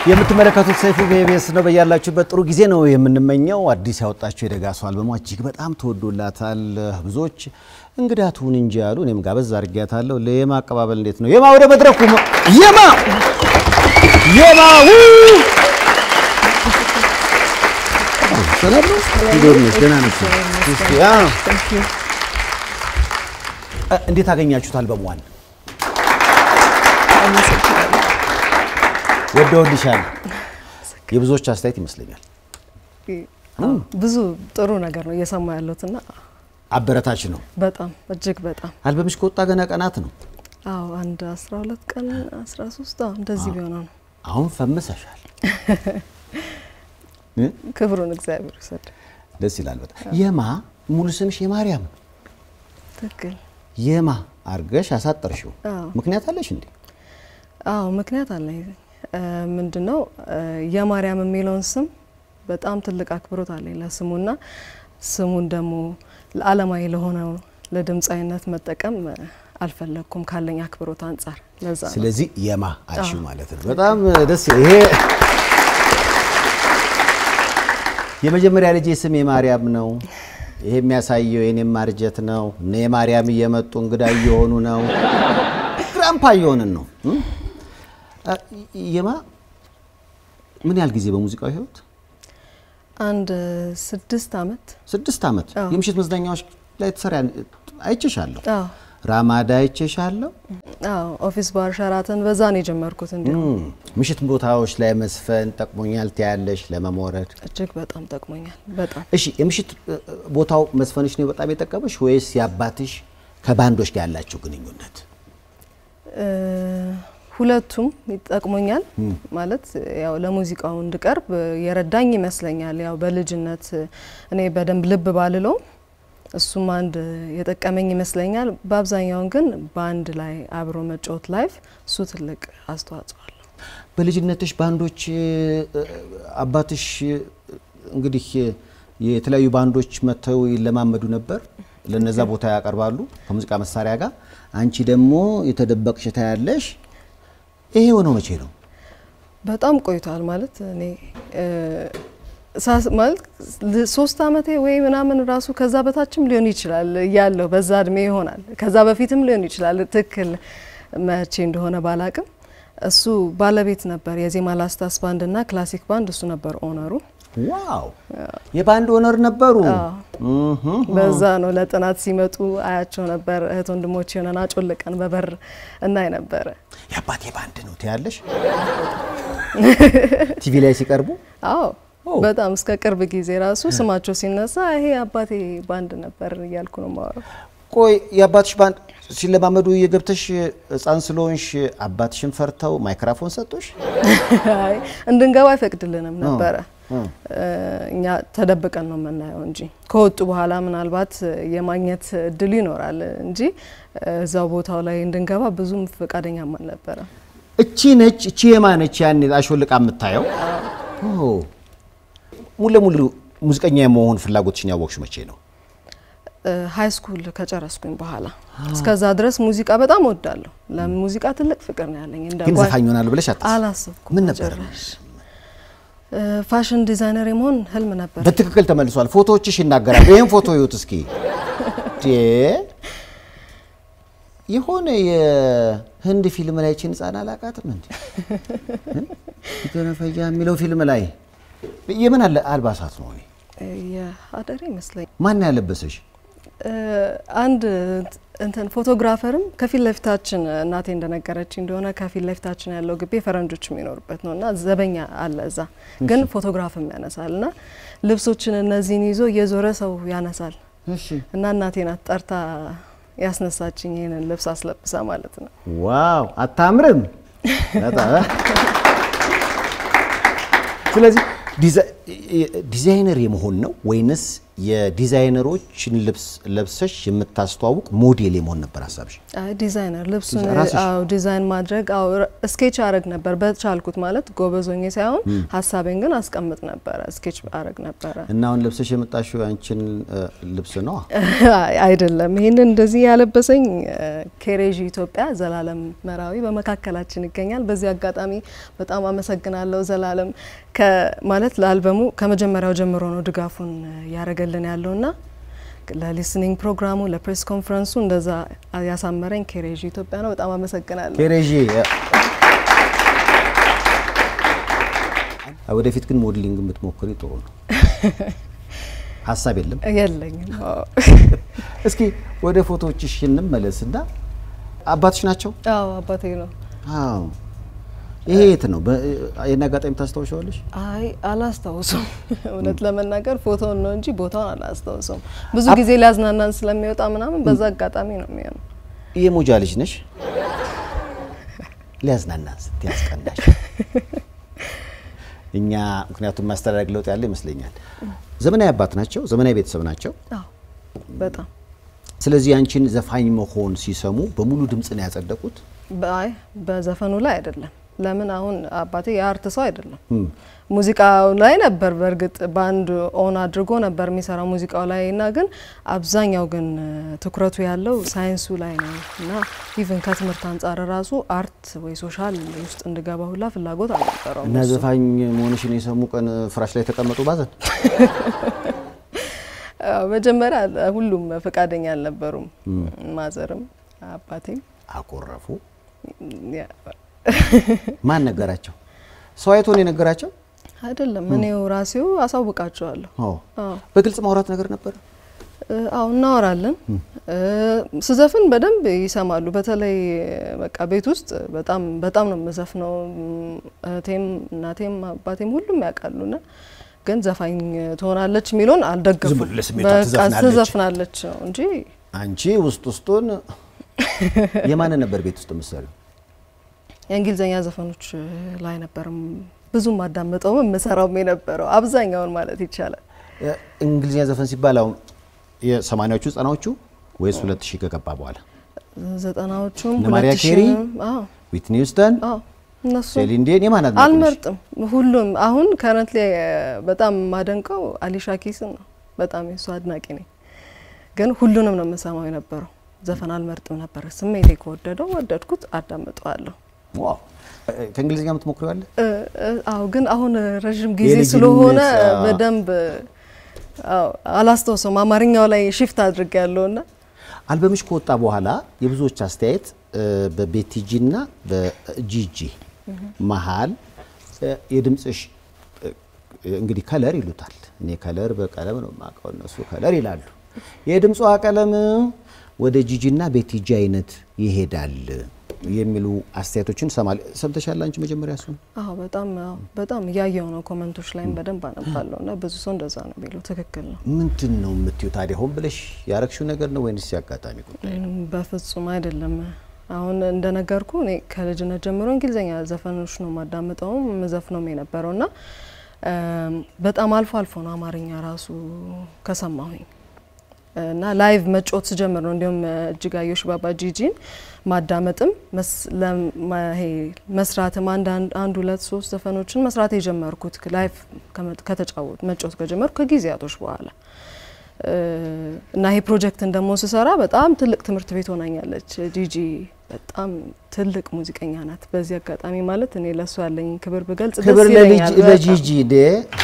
የምትመለከቱት ሰይፉ በኢቢኤስ ነው። በያላችሁበት ጥሩ ጊዜ ነው የምንመኘው። አዲስ ያወጣችው የደጋሱ አልበሟ እጅግ በጣም ተወዶላታል። ብዙዎች እንግዳ ትሁን እንጂ ያሉ እኔም ጋበዝ አድርጊያታለሁ። ለየማ አቀባበል እንዴት ነው? የማ ወደ መድረኩ የማ የማ ው ሰላም ነው? እንዴት ነሽ? ደህና ነሽ? እስኪ አዎ። እንዴት አገኛችሁት አልበሟን? ወደውልሻል። የብዙዎች አስተያየት ይመስለኛል ብዙ ጥሩ ነገር ነው እየሰማ ያለሁትና አበረታች ነው። በጣም እጅግ በጣም አልበምሽ ከወጣ ገና ቀናት ነው። አዎ አንድ 12 ቀን 13 አዎ እንደዚህ ቢሆን ነው። አሁን ፈምሰሻል። ክብሩን እግዚአብሔር ይውሰድ። ደስ ይላል በጣም። የማ ሙሉ ስምሽ የማርያም ነው። ትክክል። የማ አርገሽ አሳጠርሽው አዎ። ምክንያት አለሽ እንዴ? አዎ ምክንያት አለኝ። ምንድነው የማርያም የሚለውን ስም በጣም ትልቅ አክብሮት አለኝ ለስሙና ስሙን ደግሞ ለዓለማዊ ለሆነው ለድምፃዊነት መጠቀም አልፈለግኩም ካለኝ አክብሮት አንጻር ለዛ ነው። ስለዚህ የማ አልሽው ማለት ነው። በጣም ደስ ይላል። ይሄ የመጀመሪያ ልጄ ስም የማርያም ነው። ይሄ የሚያሳየው የኔም ማርጀት ነው። እነ የማርያም እየመጡ እንግዳ እየሆኑ ነው። ግራምፓ እየሆንን ነው። እም? አ፣ የማ ምን ያህል ጊዜ በሙዚቃው ህይወት? አንድ ስድስት አመት ስድስት ዓመት አዎ። የምሽት መዝናኛዎች ላይ ትሰሪ አይቼሻለሁ። አዎ ራማዳ አይቼሻለሁ። አዎ ኦፊስ ባር ሸራተን በዛ ነው የጀመርኩት። እንዲሁም እም፣ ምሽት ቦታዎች ላይ መስፈን ጠቅሞኛል ትያለሽ ለመሞረድ እጅግ በጣም ጠቅሞኛል። በጣም እሺ የምሽት እ፣ ቦታው መስፈንሽ ነው በጣም የጠቀመሽ ወይስ የአባትሽ ከባንዶች ጋር ያላቸው ግንኙነት? እ፣ ሁለቱም ይጠቅሞኛል። ማለት ያው ለሙዚቃው እንድቀርብ የረዳኝ ይመስለኛል። ያው በልጅነት እኔ በደንብ ልብ ባልለውም እሱም አንድ የጠቀመኝ ይመስለኛል። በአብዛኛውን ግን በአንድ ላይ አብሮ መጫወት ላይፍ እሱ ትልቅ አስተዋጽኦ አለው። በልጅነትሽ ባንዶች እ፣ አባትሽ እ፣ እንግዲህ እ፣ የተለያዩ ባንዶች መጥተው ይለማመዱ ነበር። ለነዛ ቦታ ያቀርባሉ ከሙዚቃ መሳሪያ ጋር። አንቺ ደግሞ የተደበቅሽ ታያለሽ። ይሄ የሆነው መቼ ነው? በጣም ቆይቷል ማለት እኔ እ፣ ሳስ- ማለት ል- ሶስት አመቴ ወይ ምናምን ራሱ ከዛ በታችም ሊሆን ይችላል ያለው በዛ እድሜ ይሆናል። ከዛ በፊትም ሊሆን ይችላል። ትክክል መቼ እንደሆነ ባላቅም እሱ ባለቤት ነበር የዜማ ላስታስ ባንድ እና ክላሲክ ባንድ እሱ ነበር ኦነሩ። ዋው የባንድ ኦነር ነበሩ። እህ፣ በዛ ነው ለጥናት ሲመጡ አያቸው ነበር። እህት ወንድሞች የሆነን አጮልቀን በበር እናይ ነበረ። የአባቴ ባንድ ነው ትያለሽ ቲቪ ላይ ሲቀርቡ አዎ ኦ። በጣም እስከ ቅርብ ጊዜ ራሱ ስማቸው ሲነሳ ይሄ አባቴ ባንድ ነበር እያልኩ ነው የማወራው። ቆይ የአባትሽ ባንድ ሲለማመዱ የገብተሽ ህፃን ስለሆንሽ አባትሽን ፈርተው ማይክራፎን ሰጡሽ? አይ እንድንገባ አይፈቅድልንም ነበረ። እ። እኛ ተደብቀን ነው የምናየው እንጂ ከወጡ በኋላ ምናልባት የማግኘት እድሉ ይኖራል እንጂ እዛው ቦታው ላይ እንድንገባ ብዙም ፈቃደኛም አልነበረም። እቺ ነች እቺ የማ ነች ያኔ አሾልቃ የምታየው? ኦ ሙሉ ለሙሉ ሙዚቀኛ የመሆን ፍላጎትሽን ያወቅሽ መቼ ነው? ሀይ ስኩል ከጨረስኩኝ በኋላ እስከዛ ድረስ ሙዚቃ በጣም እወዳለሁ። ለሙዚቃ ትልቅ ፍቅር ነው ያለኝ። እንደ ግን ጓ- ዘፋኝ ይሆናሉ ብለሽ አታስቢ? አላሰብኩም። ምን ነበር? በጭራሽ። እ፣ ፋሽን ዲዛይነር የመሆን ህልም ነበር። በትክክል ተመልሷል። ፎቶዎችሽ ይናገራሉ። ይህን ፎቶ ይዩት እስኪ። ዴ የሆነ የህንድ ፊልም ላይ ችን ህጻን አላቃትም እንዴ ገነፈያ የሚለው ፊልም ላይ የምን አለ አልባሳት ነው? ይሄ? እ፣ የሀደሬ ይመስለኝ ማን ያለበሰሽ? እ፣ አንድ እንትን ፎቶግራፈርም ከፊት ለፊታችን እናቴ እንደነገረች እንደሆነ ከፊት ለፊታችን ያለው ግቢ ፈረንጆች የሚኖሩበት ነው እና ዘበኛ አለ እዛ ግን ፎቶግራፍም ያነሳል እና ልብሶችን እነዚህን ይዞ እየዞረ ሰው ያነሳል እሺ እና እናቴ ናት ጠርታ ያስነሳችኝ ይህንን ልብስ አስለብሳ ማለት ነው። ዋው አታምርም? በጣም ስለዚህ ዲዛ- ዲዛይነር የመሆን ነው ወይንስ የዲዛይነሮችን ልብስ ለብሰሽ የምታስተዋውቅ ሞዴል የመሆን ነበር ሀሳብሽ? አይ ዲዛይነር ልብሱን ራስሽ? አዎ ዲዛይን ማድረግ አዎ ስኬች አረግ ነበር በቻልኩት ማለት ጎበዞኜ ሳይሆን ሀሳቤን ግን አስቀምጥ ነበረ ስኬች አረግ ነበረ እና አሁን ለብሰሽ የመጣሽው ያንቺን እ፣ ልብስ ነው? አይ አይደለም ይህንን እንደዚህ ያለበሰኝ ኬሬዥ ኢትዮጵያ ዘላለም መራዊ በመካከላችን ይገኛል በዚህ አጋጣሚ በጣም አመሰግናለሁ ዘላለም ማለት ለአልበሙ ከመጀመሪያው ጀምሮ ነው ድጋፉን ያደረገልን ያለውና ለሊስኒንግ ፕሮግራሙ ለፕሬስ ኮንፈረንሱ እንደዛ ያሳመረኝ ኬሬዥ ኢትዮጵያ ነው በጣም አመሰግናለሁ ኬሬዥ ወደፊት ግን ሞዴሊንግ የምትሞክሪ ጥሩ ነው። ሀሳብ የለም? የለኝም አዎ። እስኪ ወደ ፎቶዎችሽ እንመለስና አባትሽ ናቸው? አዎ አባቴ ነው አዎ። ይሄ የት ነው? በ- ይሄን አጋጣሚ ታስታውሻለሽ? አይ አላስታውሰውም። እውነት ለመናገር ፎቶውን ነው እንጂ ቦታውን አላስታውሰውም። ብዙ አብ- ጊዜ ሊያዝናናን ስለሚወጣ ምናምን በዛ አጋጣሚ ነው የሚሆነው። የሞጃ ልጅ ነሽ? ሊያዝናናን ስትይ ያስቀናሽ። እኛ ምክንያቱም ማስተዳደግ ለውጥ ያለ ይመስለኛል። ዘመናዊ አባት ናቸው፣ ዘመናዊ ቤተሰብ ናቸው። አዎ በጣም ስለዚህ አንቺን ዘፋኝ መሆን ሲሰሙ በሙሉ ድምፅ ነው ያጸደቁት። በአይ በዘፈኑ ላይ አይደለም። ለምን አሁን አባቴ የአርት ሰው አይደለም። ሙዚቃው ላይ ነበር በእርግጥ ባንድ ኦን አድርጎ ነበር የሚሰራው ሙዚቃው ላይ እና ግን አብዛኛው ግን ትኩረቱ ያለው ሳይንሱ ላይ ነው እና ኢቭን ከትምህርት አንጻር ራሱ አርት ወይ ሶሻል ውስጥ እንድገባ ሁላ ፍላጎት አልነበረውም። እና እሱ። ዘፋኝ መሆንሽን የሰሙ ቀን ፍራሽ ላይ ተቀመጡ ባዘን። አዎ፣ መጀመሪያ ሁሉም ፈቃደኛ አልነበሩም። ማዘርም አባቴም አኮረፉ። ያ፣ ማን ነገራቸው? ሰው አይቶ ነው የነገራቸው? አይደለም እኔው ራሴው አሳውቃቸዋለሁ። አዎ። አዎ በግልጽ ማውራት ነገር ነበር። እ፣ አዎ እናወራለን። እ፣ ስዘፍን በደንብ ይሰማሉ። በተለይ በቃ ቤት ውስጥ በጣም በጣም ነው የምዘፍነው። እም፣ እህቴም እናቴም አባቴም ሁሉም ያውቃሉና ግን ዘፋኝ ትሆናለች የሚለውን ዝም አልደገፉም። ብሎ ለስሜቷ በቃ ትዘፍናለች። ትዘፍናለች ነው እንጂ አንቺ ውስጥ ውስጡን የማንን ነበር ቤት ውስጥ የምትሰሪው? የእንግሊዝኛ ዘፈኖች ላይ ነበርም ብዙም አዳምጠውም የምሰራውም የነበረው አብዛኛውን ማለት ይቻላል። እንግሊዝኛ ዘፈን ሲባል አሁን የሰማኒያዎቹ ዘጠናዎቹ ወይስ ሁለት ሺህ ከገባ በኋላ? ዘጠናዎቹም እነ ማሪያ ሁለት ኬሪ? ሺህም፣ አዎ ዊትኒ ሂውስተን፣ አዎ እነሱ ሴሊን ዲዮን የማን አድናቂ ነሽ? አልመርጥም። ሁሉም አሁን ከረንት ላይ በጣም የማደንቀው አሊሻ ኪስን ነው። በጣም የሱ አድናቂ ነኝ። ግን ሁሉንም ነው የምሰማው የነበረው። ዘፈን አልመርጥም ነበር። ስሜቴ ከወደደው ወደድኩት፣ አዳምጠዋለሁ። ዋው ከእንግሊዝኛ የምትሞክሪው አለ? እ፣ እ፣ አዎ ግን አሁን ረዥም ጊዜ የልጅነት፣ ስለሆነ አዎ። በደንብ አዎ አላስታውሰውም። አማርኛው ላይ ሽፍት አድርግ ያለውና አልበምሽ ከወጣ በኋላ የብዙዎች አስተያየት እ፣ በቤቲጂ እና በጂጂ መሀል እ፣ የድምፅሽ እ፣ እንግዲህ ከለር ይሉታል። እኔ ከለር በቀለም ነው የማውቀው፣ እነሱ ከለር ይላሉ። የድምጿ ቀለም ወደ ጂጂ እና ቤቲጂ አይነት ይሄዳል የሚሉ አስተያየቶችን ሰማል። ሰምተሻል አንቺ መጀመሪያ እሱን? አዎ በጣም አዎ በጣም እያየው ነው። ኮመንቶች ላይም በደንብ አነባለሁ እና ብዙ ሰው እንደዛ ነው የሚለው። ትክክል ነው። ምንድን ነው የምትዩ ታዲያ? ሆን ብለሽ ያረግሽው ነገር ነው ወይንስ ያጋጣሚ ጉዳይ? ምንም በፍጹም አይደለም። አሁን እንደነገርኩ እኔ ከልጅነት ጀምሮ እንግሊዝኛ ዘፈኖች ነው ማዳምጠውም ምዘፍነውም የነበረው እና እም፣ በጣም አልፎ አልፎ ነው አማርኛ ራሱ ከሰማሁኝ እና ላይቭ መጫወት ስጀምር ነው እንዲሁም እጅጋየሁ ሽባባ ጂጂን ማዳመጥም መስ- ለማ- ይሄ መስራትም አንድ አንድ- አንድ ሁለት ሶስት ዘፈኖችን መስራት የጀመርኩት ላይቭ ከመ- ከተጫወት መጫወት ከጀመርኩ ከጊዜያቶች በኋላ እ፣ እና ይሄ ፕሮጀክትን ደግሞ ስሰራ በጣም ትልቅ ትምህርት ቤት ሆናኛለች። ጂጂ በጣም ትልቅ ሙዚቀኛ ናት። በዚህ አጋጣሚ ማለት እኔ ለእሱ ያለኝ ክብር ብገልጽ ደስ ክብር ይለኛል። ለልጅ- በጣም ለጂጂ ዴ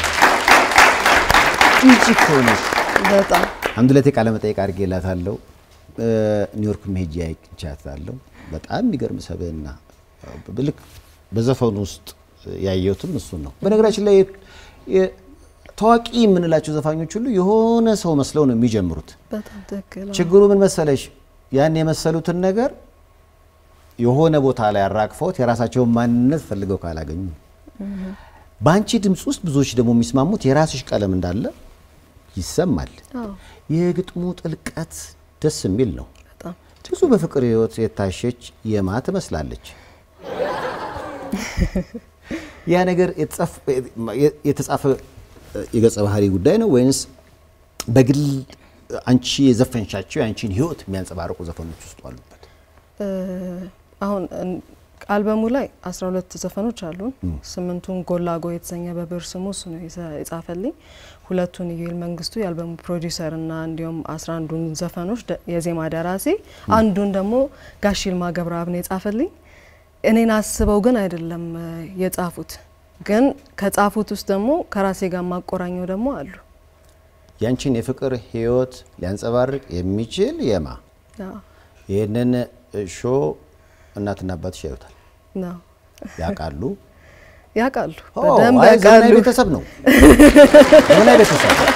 ጂጂ እኮ ነች። በጣም አንድ ሁለቴ ቃለ መጠይቅ አድርጌላታለሁ። ኒውዮርክ ሄጄ አይቻታለሁ። በጣም የሚገርም ሰብዕና ልክ በዘፈኑ ውስጥ ያየሁትም እሱን ነው። በነገራችን ላይ የ- ታዋቂ የምንላቸው ዘፋኞች ሁሉ የሆነ ሰው መስለው ነው የሚጀምሩት። በጣም ትክክል ነው። ችግሩ ምን መሰለሽ፣ ያን የመሰሉትን ነገር የሆነ ቦታ ላይ አራግፈውት የራሳቸውን ማንነት ፈልገው ካላገኙ፣ በአንቺ ድምፅ ውስጥ ብዙዎች ደግሞ የሚስማሙት የራስሽ ቀለም እንዳለ ይሰማል። አዎ የግጥሙ ጥልቀት ደስ የሚል ነው። በጣም ብዙ በፍቅር ህይወት የታሸች የማ ትመስላለች። ያ ነገር የተጻፈ የገጸ ባህሪ ጉዳይ ነው ወይንስ በግል አንቺ የዘፈንሻቸው የአንቺን ህይወት የሚያንጸባርቁ ዘፈኖች ውስጥ አሉበት? እ፣ አሁን እን- አልበሙ ላይ 12 ዘፈኖች አሉን። ስምንቱን ጎላጎ የተሰኘ በብር ስሙ እሱ ነው የሰ- የጻፈልኝ። ሁለቱን ኢዩኤል መንግስቱ የአልበሙ ፕሮዲውሰር እና እንዲሁም 11ዱን ዘፈኖች ደ- የዜማ ደራሲ፣ አንዱን ደግሞ ጋሽ ይልማ ገብረአብ ነው የጻፈልኝ። እኔን አስበው ግን አይደለም እ፣ የጻፉት ግን ከጻፉት ውስጥ ደግሞ ከራሴ ጋር ማቆራኘው ደግሞ አሉ። ያንቺን የፍቅር ህይወት ሊያንጸባርቅ የሚችል የማ አዎ፣ ይህንን ሾ እናትና አባትሽ ያዩታል፣ ነው ያውቃሉ። ያውቃሉ፣ ኦ፣ በደንብ አይ ዘመናዊ ያውቃሉ። ቤተሰብ ነው። ዘመናዊ ቤተሰብ ነው።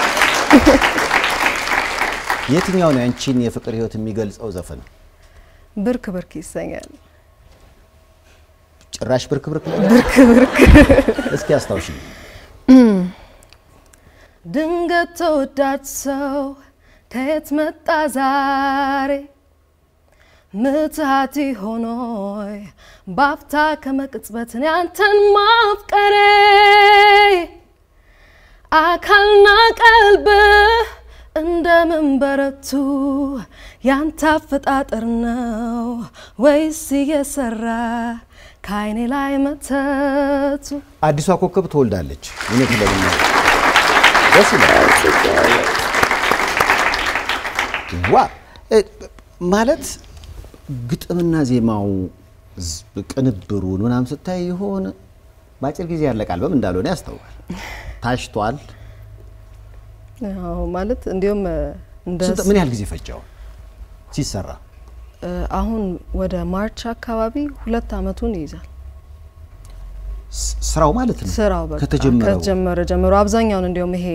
የትኛው ነው ያንቺን የፍቅር ህይወት የሚገልጸው ዘፈን? ብርክ ብርክ ይሰኛል። ጭራሽ ብርክ ብርክ ነው። ብርክ ብርክ እስኪ አስታውሽ። ድንገት ተወዳጅ ሰው ከየት መጣ ዛሬ ምትሃት ሆኖይ ባፍታ ከመቅጽበትን ያንተን ማፍቀሬ አካልና ቀልብህ እንደምን በረቱ ያንተ አፈጣጠር ነው ወይስ እየሰራ ከአይኔ ላይ መተቱ አዲሷ ኮከብ ትወልዳለች። እውነት ለምና ደስ ይላል። ዋ እ፣ ማለት ግጥምና ዜማው ዝ- ቅንብሩን ምናምን ስታይ የሆነ በአጭር ጊዜ ያለቀ አልበም እንዳልሆነ ያስታውቃል። ታሽቷል። ያው ማለት እንዲሁም እንደ ስንት- ምን ያህል ጊዜ ፈጀው ሲሰራ? እ፣ አሁን ወደ ማርች አካባቢ ሁለት አመቱን ይይዛል ስ- ስራው ማለት ነው ስራው በቃ ከተጀመረው ከተጀመረ ጀምሮ አብዛኛውን እንዲሁም ይሄ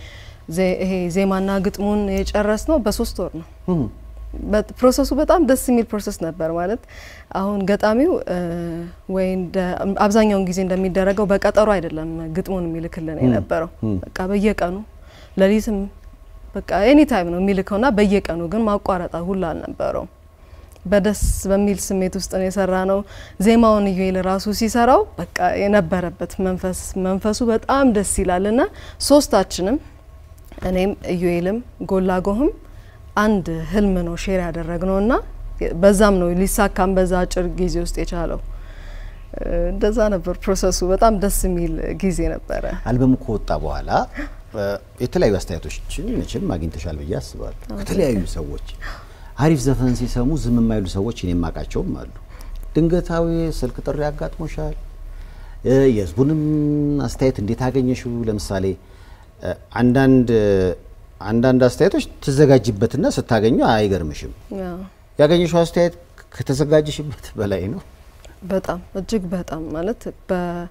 ዜ- ይሄ ዜማና ግጥሙን የጨረስ ነው በሶስት ወር ነው። እም፣ በት- ፕሮሰሱ በጣም ደስ የሚል ፕሮሰስ ነበር። ማለት አሁን ገጣሚው እ፣ ወይ እንደ አብዛኛውን ጊዜ እንደሚደረገው በቀጠሮ አይደለም ግጥሙን የሚልክልን የነበረው በቃ በየቀኑ ሌሊትም በቃ ኤኒ ታይም ነው የሚልከውና በየቀኑ ግን ማቋረጣ ሁላ አልነበረውም። በደስ በሚል ስሜት ውስጥ ነው የሰራ ነው። ዜማውን ኢዩኤል ራሱ ሲሰራው በቃ የነበረበት መንፈስ መንፈሱ በጣም ደስ ይላል እና ሶስታችንም እኔም ኢዩኤልም ጎላጎህም አንድ ህልም ነው ሼር ያደረግነው እና በዛም ነው ሊሳካም በዛ አጭር ጊዜ ውስጥ የቻለው። እ፣ እንደዛ ነበር ፕሮሰሱ። በጣም ደስ የሚል ጊዜ ነበረ። አልበሙ ከወጣ በኋላ እ፣ የተለያዩ አስተያየቶችን መቼም አግኝተሻል ብዬ አስባለሁ። ከተለያዩ ሰዎች አሪፍ ዘፈን ሲሰሙ ዝም የማይሉ ሰዎች እኔ የማውቃቸውም አሉ። ድንገታዊ ስልክ ጥሪ አጋጥሞሻል? እ፣ የህዝቡንም አስተያየት እንዴት አገኘሽው? ለምሳሌ እ፣ አንዳንድ አንዳንድ አስተያየቶች ትዘጋጅበትና ስታገኙ አይገርምሽም። ያው ያገኘሽው አስተያየት ከተዘጋጀሽበት በላይ ነው። በጣም እጅግ በጣም ማለት በ-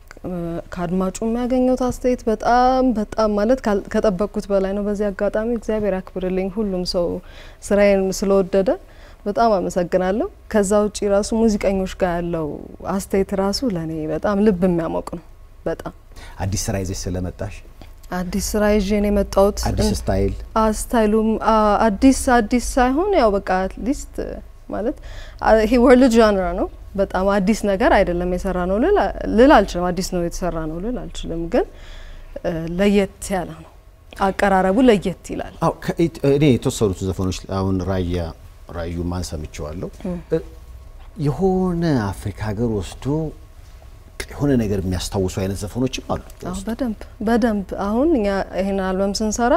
ከአድማጩ የሚያገኘው አስተያየት በጣም በጣም ማለት ካል- ከጠበቅኩት በላይ ነው። በዚህ አጋጣሚ እግዚአብሔር ያክብርልኝ ሁሉም ሰው ስራዬን ስለወደደ በጣም አመሰግናለሁ። ከዛ ውጪ ራሱ ሙዚቀኞች ጋር ያለው አስተያየት ራሱ ለእኔ በጣም ልብ የሚያሞቅ ነው። በጣም አዲስ ስራ ይዘሽ ስለመጣሽ አዲስ ስራ ይዤ ነው የመጣሁት። አዲስ ስታይል ስታይሉም አ- አዲስ አዲስ ሳይሆን ያው በቃ አትሊስት ማለት አ- ይሄ ወርልድ ዣንራ ነው። በጣም አዲስ ነገር አይደለም የሰራ ነው ልል አ- ልል አልችልም። አዲስ ነው የተሰራ ነው ልል አልችልም። ግን እ፣ ለየት ያለ ነው። አቀራረቡ ለየት ይላል። አዎ ከኢት- እኔ የተወሰኑት ዘፈኖች አሁን ራያ ራዩ ማን ሰምቼዋለሁ። እ፣ የሆነ አፍሪካ ሀገር ወስዶ የሆነ ነገር የሚያስታውሱ አይነት ዘፈኖችም አሉ። አዎ በደንብ በደንብ አሁን እኛ ይሄን አልበም ስንሰራ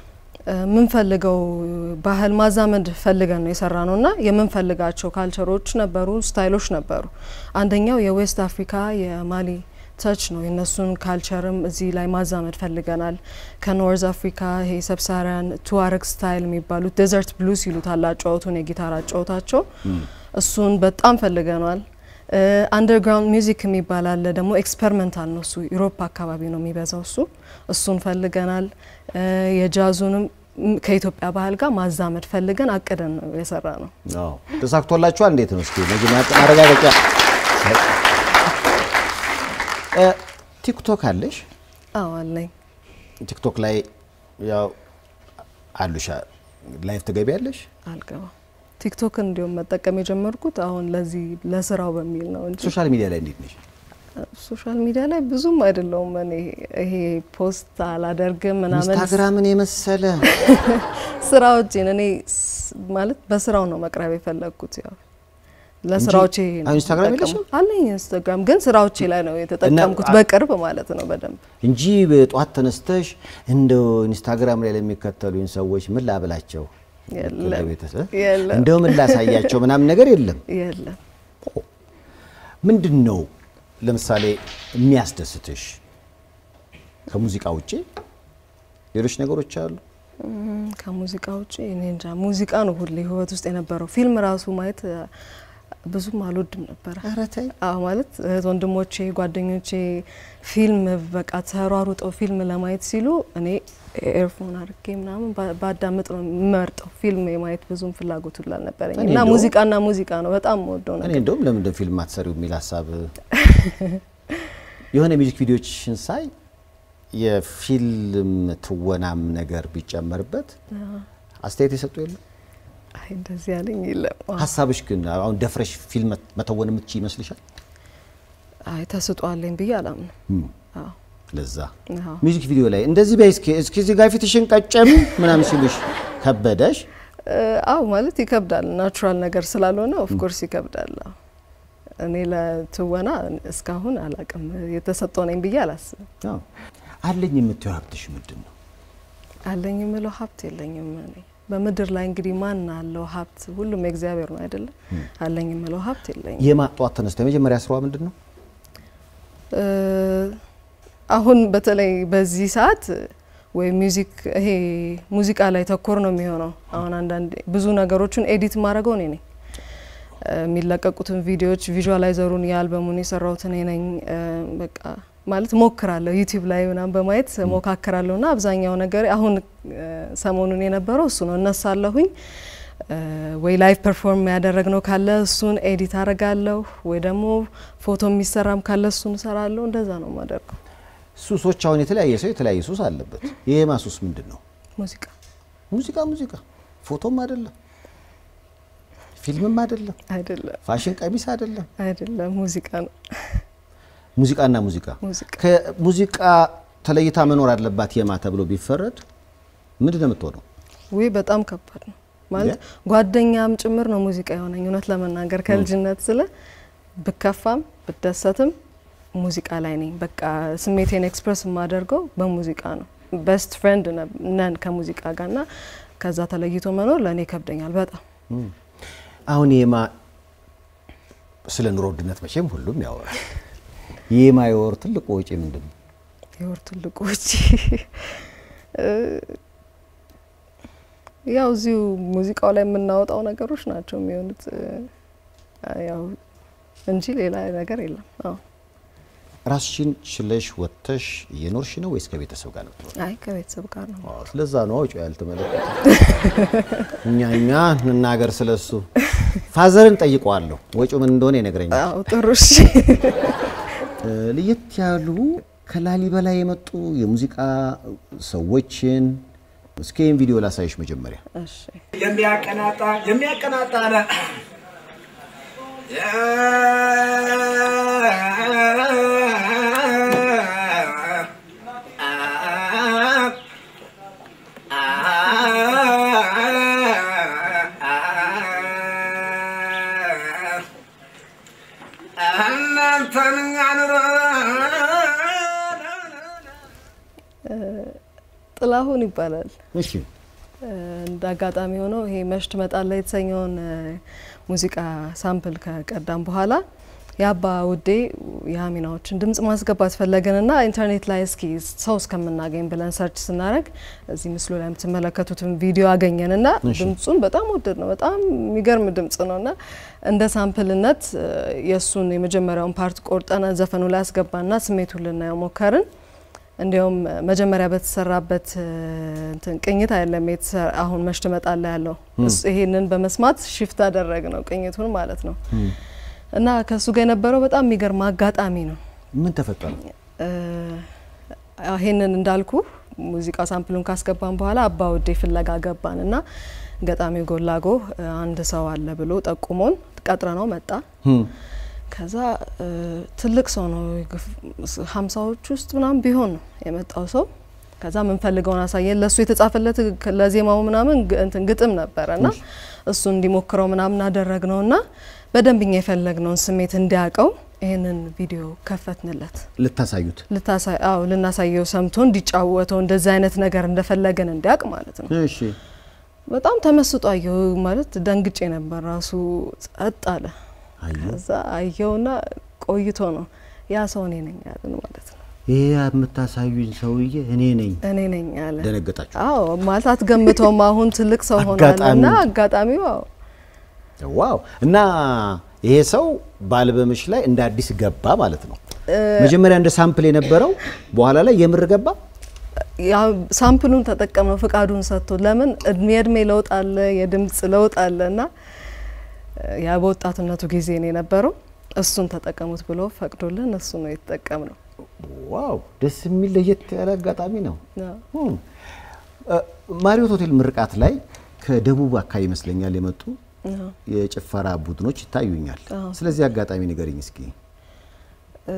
የምንፈልገው ባህል ማዛመድ ፈልገን ነው የሰራ ነው እና የምንፈልጋቸው ካልቸሮች ነበሩ፣ ስታይሎች ነበሩ። አንደኛው የዌስት አፍሪካ የማሊ ተች ነው። የእነሱን ካልቸርም እዚህ ላይ ማዛመድ ፈልገናል። ከኖርዝ አፍሪካ ይሄ ሰብሳሪያን ቱዋረግ ስታይል የሚባሉት ዴዘርት ብሉስ ይሉታል አጫወቱን የጊታር አጫወታቸው እሱን በጣም ፈልገናል። አንደርግራውንድ ሚውዚክ የሚባል አለ ደግሞ ኤክስፐሪመንታል ነው እሱ ዩሮፕ አካባቢ ነው የሚበዛው እሱ እሱን ፈልገናል። እ፣ የጃዙንም ም- ከኢትዮጵያ ባህል ጋር ማዛመድ ፈልገን አቅደን ነው የሰራ ነው። አዎ ተሳክቶላችኋል? እንዴት ነው እስኪ መጀመሪያ ማረጋገጫ እ፣ ቲክቶክ አለሽ? አዎ አለኝ። ቲክቶክ ላይ ያው አሉሻ ላይቭ ትገቢያለሽ? አልገባም ቲክቶክን እንዲሁም መጠቀም የጀመርኩት አሁን ለዚህ ለስራው በሚል ነው እንጂ ሶሻል ሚዲያ ላይ እንዴት ነሽ? ሶሻል ሚዲያ ላይ ብዙም አይደለውም እኔ ይሄ ፖስት አላደርግም ምናምን ኢንስታግራምን የመሰለ ስራዎቼን እኔ ስ- ማለት በስራው ነው መቅረብ የፈለግኩት ያው ለስራዎቼ ነው አሁን ኢንስታግራም የምጠቀመው። የለሽም? አለኝ ኢንስታግራም ግን ስራዎቼ ላይ ነው የተጠቀምኩት እና- በቅርብ ማለት ነው በደንብ እንጂ በጠዋት ተነስተሽ እንደው ኢንስታግራም ላይ ለሚከተሉኝ ሰዎች ምን ላብላቸው የለም ለቤተሰብ የለም እንደው ምን ላሳያቸው ምናምን ነገር የለም። የለም ምንድን ነው ለምሳሌ የሚያስደስትሽ ከሙዚቃ ውጪ ሌሎች ነገሮች አሉ? እም፣ ከሙዚቃ ውጭ እኔ እንጃ ሙዚቃ ነው ሁሌ ህይወት ውስጥ የነበረው ፊልም ራሱ ማየት አ፣ ብዙም አልወድም ነበረ ኧረ ተይ። አዎ ማለት እህት ወንድሞቼ ጓደኞቼ ፊልም በቃ ተሯሩጠው ፊልም ለማየት ሲሉ እኔ ኤርፎን አድርጌ ምናምን ባ- ባዳምጥ ነው የምመርጠው ፊልም የማየት ብዙም ፍላጎቱ ላልነበረኝ እኔ እና እንደውም- ሙዚቃና ሙዚቃ ነው በጣም የምወደው እኔ ነገር እንደውም ለምን እንደ ፊልም አትሰሪው የሚል ሀሳብ የሆነ ሚውዚክ ቪዲዮችን ሳይ የፊልም ትወናም ነገር ቢጨመርበት አስተያየት የሰጡ የለም። አይ እንደዚህ ያለኝ የለም አዎ። ሀሳብሽ ግን አሁን ደፍረሽ ፊልም መተወን የምትችይ ይመስልሻል? አይ ተስጧለኝ ብዬ አላምንም አዎ ለዛ አዎ ሚውዚክ ቪዲዮ ላይ እንደዚህ በይ እስኪ እስኪ እዚህ ጋር ፊትሽን ቀጨም ምናምን ሲሉሽ ከበደሽ? እ፣ አዎ ማለት ይከብዳል። ናቹራል ነገር ስላልሆነ ኦፍ ኮርስ ይከብዳል። አዎ። እኔ ለትወና እስካሁን አላቅም የተሰጠው ነኝ ብዬ አላስብም። አዎ። አለኝ የምትይው ሀብትሽ ምንድን ነው? አለኝ የምለው ሀብት የለኝም። እኔ በምድር ላይ እንግዲህ ማን አለው ሀብት? ሁሉም የእግዚአብሔር ነው አይደለም? አለኝ የምለው ሀብት የለኝም። የማጧት ተነስታ የመጀመሪያ ስራዋ ምንድን ነው? እ፣ አሁን በተለይ በዚህ ሰዓት ወይ ሚውዚክ ይሄ ሙዚቃ ላይ ተኮር ነው የሚሆነው። አሁን አንዳንድ ብዙ ነገሮችን ኤዲት ማድረገው እኔ ነኝ። እ፣ የሚለቀቁትን ቪዲዮዎች ቪዥዋላይዘሩን የአልበሙን የሰራሁት እኔ ነኝ። እ፣ በቃ ማለት ሞክራለሁ ዩቲዩብ ላይ ምናምን በማየት ሞካክራለሁ እና አብዛኛው ነገር አሁን እ፣ ሰሞኑን የነበረው እሱ ነው። እነሳለሁኝ እ፣ ወይ ላይቭ ፐርፎርም ያደረግነው ካለ እሱን ኤዲት አረጋለሁ፣ ወይ ደግሞ ፎቶ የሚሰራም ካለ እሱን እሰራለሁ። እንደዛ ነው የማደርገው። ሱሶች አሁን የተለያየ ሰው የተለያየ ሱስ አለበት። የማ ሱስ ምንድን ነው? ሙዚቃ ሙዚቃ ሙዚቃ ፎቶም አይደለም፣ ፊልምም አይደለም፣ አይደለም ፋሽን ቀሚስ አይደለም፣ አይደለም፣ ሙዚቃ ነው። ሙዚቃና ሙዚቃ ሙዚቃ ከሙዚቃ ተለይታ መኖር አለባት የማ ተብሎ ቢፈረድ ምንድን ነው የምትሆነው? ውይ በጣም ከባድ ነው ማለት ጓደኛም ጭምር ነው ሙዚቃ የሆነኝ። እውነት ለመናገር ከልጅነት ስለ ብከፋም ብደሰትም ሙዚቃ ላይ ነኝ። በቃ ስሜቴን ኤክስፕረስ የማደርገው በሙዚቃ ነው። ቤስት ፍሬንድ ነን ከሙዚቃ ጋር እና ከዛ ተለይቶ መኖር ለእኔ ይከብደኛል በጣም አሁን የማ ስለ ኑሮ ውድነት መቼም ሁሉም ያወራል። የማ የወር ትልቁ ወጪ ምንድን ነው? የወር ትልቁ ወጪ ያው እዚሁ ሙዚቃው ላይ የምናወጣው ነገሮች ናቸው የሚሆኑት ያው እንጂ ሌላ ነገር የለም። አዎ ራስሽን ችለሽ ወጥተሽ እየኖርሽ ነው ወይስ ከቤተሰብ ጋር ነው? አይ ከቤተሰብ ጋር ነው። አዎ፣ ስለዛ ነው ወጪው ያልተመለከተ። እኛ እኛ እንናገር ስለሱ። ፋዘርን ጠይቀዋለሁ፣ ወጪው ምን እንደሆነ ይነግረኛል። አዎ ጥሩ እሺ። እ፣ ለየት ያሉ ከላሊበላ የመጡ የሙዚቃ ሰዎችን እስኪ ይህን ቪዲዮ ላሳይሽ መጀመሪያ። እሺ የሚያቀናጣ የሚያቀናጣ ነ እናንተን ኑሮ ጥላሁን ይባላል። እሺ እንደ አጋጣሚ ሆኖ ይሄ መሽ ትመጣለህ የተሰኘውን ሙዚቃ ሳምፕል ከቀዳም በኋላ የአባ ውዴ የሀሚናዎችን ድምጽ ማስገባት ፈለግንና ኢንተርኔት ላይ እስኪ ሰው እስከምናገኝ ብለን ሰርች ስናደርግ እዚህ ምስሉ ላይ የምትመለከቱትን ቪዲዮ አገኘንና ድምጹን በጣም ወደድ ነው። በጣም የሚገርም ድምጽ ነውና እንደ ሳምፕልነት የእሱን የመጀመሪያውን ፓርት ቆርጠን ዘፈኑ ላይ አስገባና ስሜቱን ልናየው ሞከርን። እንዲያውም መጀመሪያ በተሰራበት እንትን ቅኝት አይደለም አሁን መሽ ትመጣለህ ያለው ይሄንን በመስማት ሽፍት አደረግ ነው ቅኝቱን ማለት ነው። እና ከእሱ ጋር የነበረው በጣም የሚገርም አጋጣሚ ነው። ምን ተፈጠረ? ይሄንን እንዳልኩ ሙዚቃ ሳምፕሉን ካስገባን በኋላ አባ ውዴ ፍለጋ ገባን እና ገጣሚው ጎላጎ አንድ ሰው አለ ብሎ ጠቁሞን ቀጥረ ነው መጣ። ከዛ እ፣ ትልቅ ሰው ነው የግፍ- ሀምሳዎች ውስጥ ምናምን ቢሆን ነው የመጣው ሰው። ከዛ የምንፈልገውን አሳየን። ለእሱ የተጻፈለት ግ- ለዜማው ምናምን ግ- እንትን ግጥም ነበረ እና እሱ እንዲሞክረው ምናምን አደረግ ነው እና በደንብ እኛ የፈለግነውን ስሜት እንዲያውቀው ይህንን ቪዲዮ ከፈትንለት። ልታሳዩት ልታሳይ አዎ ልናሳየው ሰምቶ እንዲጫወተው እንደዚህ አይነት ነገር እንደፈለገን እንዲያውቅ ማለት ነው። እሺ በጣም ተመስጦ አየው ማለት ደንግጬ ነበር። ራሱ ጸጥ አለ። አዩ ከዛ አየውና ቆይቶ ነው ያ ሰው እኔ ነኝ ያለን ማለት ነው። ይሄ የምታሳዩኝ ሰውዬ እኔ ነኝ እኔ ነኝ ያለ ደነገጣችሁ አዎ ማለት አትገምተውም። አሁን ትልቅ ሰው ሆኗልና አጋጣሚው- አጋጣሚው አዎ ዋው እና ይሄ ሰው በአልበምሽ ላይ እንደ አዲስ ገባ ማለት ነው መጀመሪያ እንደ ሳምፕል የነበረው በኋላ ላይ የምር ገባ ያ ሳምፕሉን ተጠቀምነው ፍቃዱን ሰጥቶ ለምን እድሜ እድሜ ለውጥ አለ፣ የድምጽ ለውጥ አለ እና ያ በወጣትነቱ ጊዜ ነው የነበረው። እሱን ተጠቀሙት ብሎ ፈቅዶልን እሱ ነው የተጠቀምነው። ዋው ደስ የሚል ለየት ያለ አጋጣሚ ነው አዎ። ሁም። እ፣ ማሪዮት ሆቴል ምርቃት ላይ ከደቡብ አካባቢ ይመስለኛል የመጡ አዎ። የጭፈራ ቡድኖች ይታዩኛል አዎ። ስለዚህ አጋጣሚ ንገሪኝ እስኪ እ፣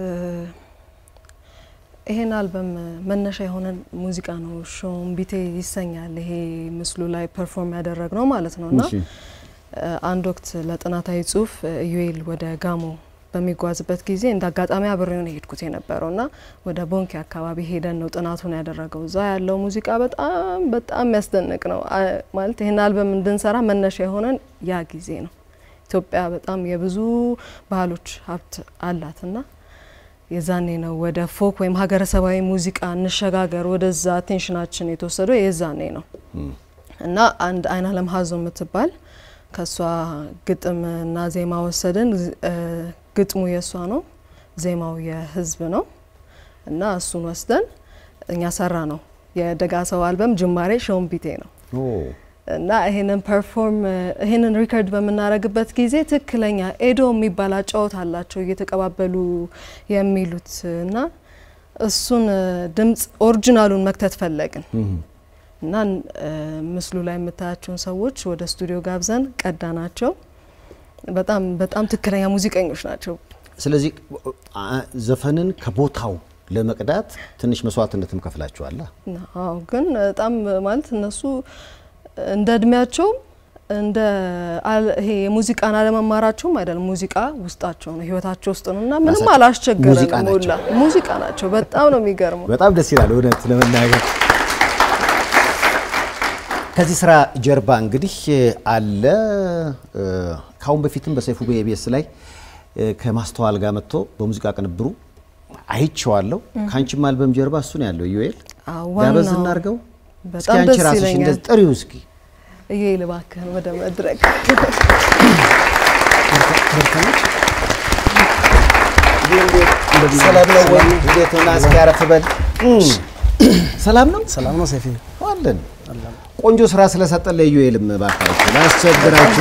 ይሄን አልበም መነሻ የሆነን ሙዚቃ ነው። ሾም ቢቴ ይሰኛል። ይሄ ምስሉ ላይ ፐርፎርም ያደረግ ነው ማለት ነው እና እሺ። እ፣ አንድ ወቅት ለጥናታዊ ጽሁፍ እ፣ ኢዩኤል ወደ ጋሞ በሚጓዝበት ጊዜ እንደ አጋጣሚ አብሬው ነው የሄድኩት የነበረው እና ወደ ቦንኬ አካባቢ ሄደን ነው ጥናቱን ያደረገው። እዛ ያለው ሙዚቃ በጣም በጣም የሚያስደንቅ ነው። አ- ማለት ይህን አልበም እንድንሰራ መነሻ የሆነን ያ ጊዜ ነው። ኢትዮጵያ በጣም የብዙ ባህሎች ሀብት አላት እና የዛኔ ነው ወደ ፎክ ወይም ሀገረሰባዊ ሙዚቃ እንሸጋገር ወደዛ አቴንሽናችን የተወሰደው የዛኔ ነው እና አንድ አይን አለም ሀዞ የምትባል ከእሷ ግጥምና ዜማ ወሰድን። እ፣ ግጥሙ የእሷ ነው፣ ዜማው የህዝብ ነው እና እሱን ወስደን እኛ ሰራ ነው። የደጋ ሰው አልበም ጅማሬ ሾምቢቴ ነው ኦ፣ እና ይሄንን ፐርፎርም ይሄንን ሪከርድ በምናደርግበት ጊዜ ትክክለኛ ኤዶ የሚባል አጫወት አላቸው እየተቀባበሉ የሚሉት እና እሱን እ፣ ድምጽ ኦሪጂናሉን መክተት ፈለግን እና እ፣ ምስሉ ላይ የምታያቸውን ሰዎች ወደ ስቱዲዮ ጋብዘን ቀዳናቸው። በጣም በጣም ትክክለኛ ሙዚቀኞች ናቸው። ስለዚህ አ- ዘፈንን ከቦታው ለመቅዳት ትንሽ መስዋዕትነትም ከፍላችኋላ አዎ ግን በጣም ማለት እነሱ እንደ እድሜያቸውም እንደ አል- ይሄ የሙዚቃን አለመማራቸውም አይደለም። ሙዚቃ ውስጣቸው ነው፣ ህይወታቸው ውስጥ ነው እና ምንም ራሳቸው ሙዚቃ አላስቸገረንም። ናቸው። ሁላ ሙዚቃ ናቸው። በጣም ነው የሚገርመው። በጣም ደስ ይላል እውነት ለመናገር ከዚህ ስራ ጀርባ እንግዲህ አለ እ፣ ከአሁን በፊትም በሰይፉ በኢቢኤስ ላይ እ፣ ከማስተዋል ጋር መጥቶ በሙዚቃ ቅንብሩ አይቼዋለሁ ከአንቺም አልበም ጀርባ እሱ ነው ያለው ዩኤል አዎ፣ ጋበዝ ዋናው እናድርገው እስኪ በጣም አንቺ ደስ ራስሽ ይለኛል። እንደዚህ ጥሪው እስኪ እዬ ልባክህን ወደ መድረክ ሰላም ነው ወይ እንዴት ሆና እስኪ አረፍ በል እም፣ ሰላም ነው ሰላም ነው ሰፊ አለን ቆንጆ ስራ ስለሰጠን ለዩኤልም እባካችሁ ላስቸግራችሁ።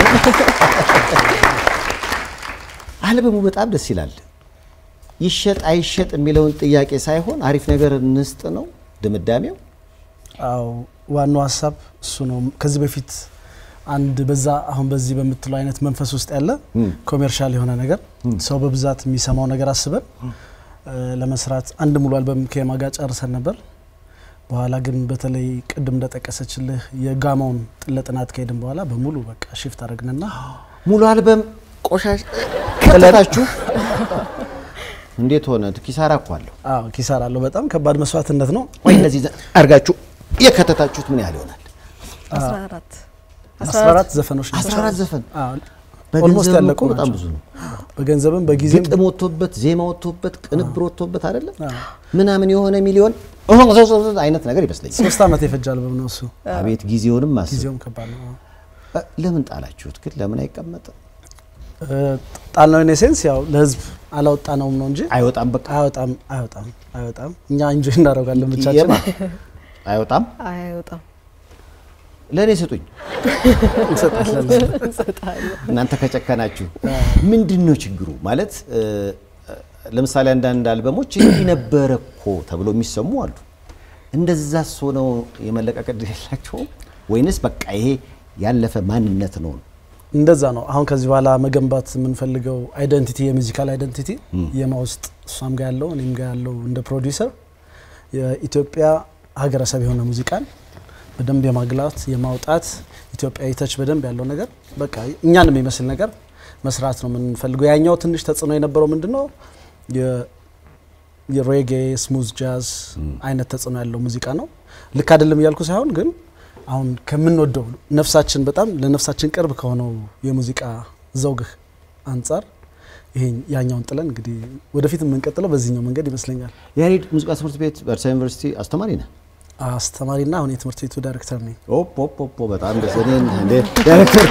አልበሙ በጣም ደስ ይላል። ይሸጥ አይሸጥ የሚለውን ጥያቄ ሳይሆን አሪፍ ነገር እንስጥ ነው ድምዳሜው። አው ዋናው ሀሳብ እሱ ነው። ከዚህ በፊት አንድ በዛ አሁን በዚህ በምትለው አይነት መንፈስ ውስጥ ያለ ኮሜርሻል የሆነ ነገር ሰው በብዛት የሚሰማው ነገር አስበን እ፣ ለመስራት አንድ ሙሉ አልበም ከየማ ጋር ጨርሰን ነበር። በኋላ ግን በተለይ ቅድም እንደጠቀሰችልህ የጋማውን ጥለ ጥናት ከሄድን በኋላ በሙሉ በቃ ሽፍት አድርግንና ሙሉ አልበም ቆሻሽ ከተታችሁ እንዴት ሆነ? ኪሳራ እኮ አለው። አዎ ኪሳራ አለው። በጣም ከባድ መስዋዕትነት ነው። ወይ እነዚህ አድርጋችሁ የከተታችሁት ምን ያህል ይሆናል? 14 14 ዘፈኖች ናቸው። 14 ዘፈን አዎ ኦልሞስት በገንዘብ ያለቁ እኮ በጣም ናቸው። ብዙ ነው። በገንዘብም በጊዜም ግጥም ወጥቶበት ዜማ ወጥቶበት ቅንብር ወጥቶበት አይደለም አዎ። ምናምን የሆነ ሚሊዮን አይነት ነገር ይመስለኛል። ሶስት ዓመት የፈጀ አልበም ነው እሱ። አቤት ጊዜውንም ማስብ። ጊዜውም ከባድ ነው። እ፣ ለምን ጣላችሁት ግን? ለምን አይቀመጥም? ጣልነው ኢን ሴንስ ያው ለህዝብ አላወጣነውም ነው እንጂ አይወጣም። በቃ አይወጣም አይወጣም አይወጣም። እኛ ኢንጆይ እናደርጋለን ብቻችን። የማ አይወጣም። አይወጣም ለእኔ ስጡኝ እንሰጣለን። እንሰጣለን። እናንተ ከጨከናችሁ። ምንድን ነው ችግሩ? ማለት እ፣ ለምሳሌ አንዳንድ አልበሞች እንዲህ ነበረ እኮ ተብሎ የሚሰሙ አሉ። እንደዛስ ሆነው የመለቀቅ ዕድል የላቸውም ወይንስ በቃ ይሄ ያለፈ ማንነት ነው? እንደዛ ነው። አሁን ከዚህ በኋላ መገንባት የምንፈልገው አይደንቲቲ የሙዚካል አይደንቲቲ የማ ውስጥ እሷም ጋር ያለው እኔም ጋር ያለው እንደ ፕሮዲውሰር የኢትዮጵያ ሀገረሰብ የሆነ ሙዚቃን በደንብ የማግላት የማውጣት ኢትዮጵያዊ ተች በደንብ ያለው ነገር በቃ እኛን የሚመስል ነገር መስራት ነው የምንፈልገው። ያኛው ትንሽ ተጽዕኖ የነበረው ምንድን ነው የ- የሬጌ ስሙዝ ጃዝ አይነት ተጽዕኖ ያለው ሙዚቃ ነው። ልክ አይደለም እያልኩ ሳይሆን ግን አሁን ከምንወደው ነፍሳችን በጣም ለነፍሳችን ቅርብ ከሆነው የሙዚቃ ዘውግህ አንጻር ይሄን ያኛውን ጥለን እንግዲህ ወደፊት የምንቀጥለው በዚህኛው መንገድ ይመስለኛል። ያሬድ ሙዚቃ ትምህርት ቤት በአዲስ አበባ ዩኒቨርሲቲ አስተማሪ ነህ? አስተማሪና አሁን የትምህርት ቤቱ ዳይሬክተር ነኝ። ኦፕ ኦፕ ኦፕ በጣም ደስ እኔን እንደ ዳይሬክተር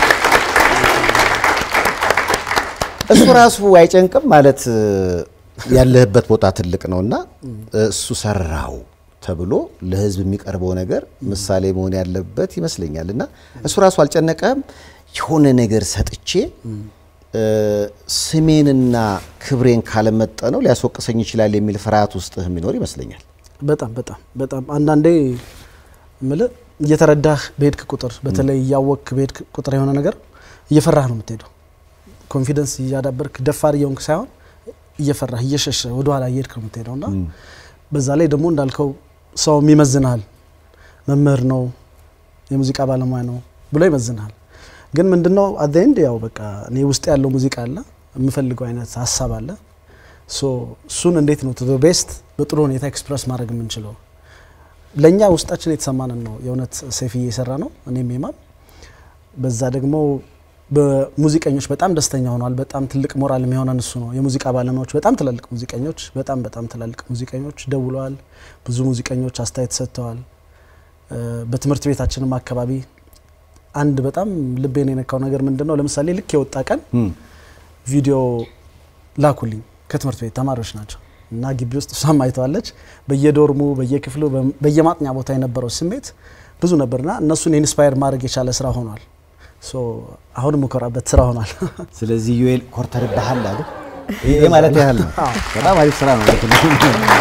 እሱ ራሱ አይጨንቅም ማለት እ፣ ያለህበት ቦታ ትልቅ ነውና እሱ ሰራው ተብሎ ለህዝብ የሚቀርበው ነገር ምሳሌ መሆን ያለበት ይመስለኛል። እና እሱ ራሱ አልጨነቀም የሆነ ነገር ሰጥቼ እ፣ ስሜንና ክብሬን ካለመጠነው ሊያስወቅሰኝ ይችላል የሚል ፍርሃት ውስጥህ የሚኖር ይመስለኛል። በጣም በጣም በጣም አንዳንዴ ምል እየተረዳህ በሄድክ ቁጥር በተለይ እያወቅክ በሄድክ ቁጥር የሆነ ነገር እየፈራህ ነው የምትሄደው። ኮንፊደንስ እያዳበርክ ደፋር እየሆንክ ሳይሆን እየፈራህ እየሸሸ ወደኋላ እየሄድክ ነው የምትሄደው እና በዛ ላይ ደግሞ እንዳልከው ሰው ይመዝንሃል። መምህር ነው የሙዚቃ ባለሙያ ነው ብሎ ይመዝንሃል። ግን ምንድነው አዘንድ ያው በቃ እኔ ውስጥ ያለው ሙዚቃ አለ የምፈልገው አይነት ሀሳብ አለ ሶ እሱን እንዴት ነው ቱ ቤስት በጥሩ ሁኔታ ኤክስፕረስ ማድረግ የምንችለው? ለእኛ ውስጣችን የተሰማንን ነው የእውነት ሴፍዬ የሰራ ነው እኔም የማም በዛ ደግሞ በሙዚቀኞች በጣም ደስተኛ ሆኗል። በጣም ትልቅ ሞራል የሚሆነን እሱ ነው። የሙዚቃ ባለሙያዎች በጣም ትላልቅ ሙዚቀኞች በጣም በጣም ትላልቅ ሙዚቀኞች ደውለዋል። ብዙ ሙዚቀኞች አስተያየት ሰጥተዋል። እ፣ በትምህርት ቤታችንም አካባቢ አንድ በጣም ልቤን የነካው ነገር ምንድን ነው? ለምሳሌ ልክ የወጣ ቀን ቪዲዮ ላኩልኝ ከትምህርት ቤት ተማሪዎች ናቸው እና ግቢ ውስጥ እሷም አይተዋለች። በየዶርሙ በየክፍሉ በ- በየማጥኛ ቦታ የነበረው ስሜት ብዙ ነበርና እነሱን ኢንስፓየር ማድረግ የቻለ ስራ ሆኗል። ሶ አሁን የምኮራበት ስራ ሆኗል። ስለዚህ ዩኤል ኮርተር ባህል አሉ ይሄ ማለት ያህል ነው። በጣም አሪፍ ስራ ነው። ማለት ነው።